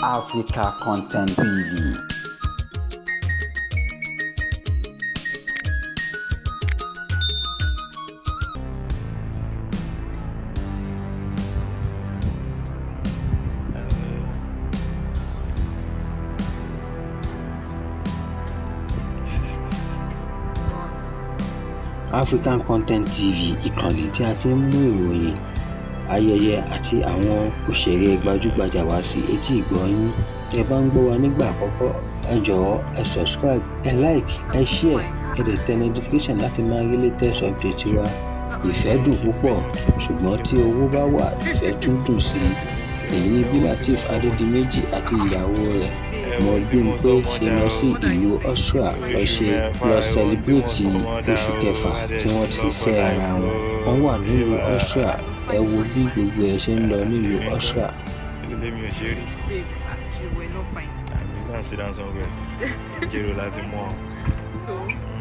Africa Content TV. African Content TV ìkànnì tí a ti ń mú ìròyìn ayẹyẹ àti àwọn òṣèré gbajúgbajà wá sí etí ìgbọ́ yín ẹ bá ń gbọ́ wa nígbà àkọ́kọ́ ẹ jọ̀wọ́ ẹ subscribe ẹ like ẹ share ẹ dẹ̀ tẹ notification láti máa rí latest update wa ìfẹ́ dùn púpọ̀ ṣùgbọ́n tí owó bá wà ìfẹ́ tún dùn sí i èyí ni bí Lateef Adédìméjì àti ìyàwó rẹ̀ Mobímpé ṣe lọ sí ìlú Austria lọ ṣe lọ sẹlẹbírèètì oṣù kẹfà tí wọ́n ti fẹ́ ara wọn wọ́n wà nílùú Austria ẹ wo bí gbogbo ẹ ṣe ń lọ nílùú Austria. ilé mi ò ṣe rí Babe, ah, you were not fine. àmì náà sit down somewhere jèrò láti mọ So,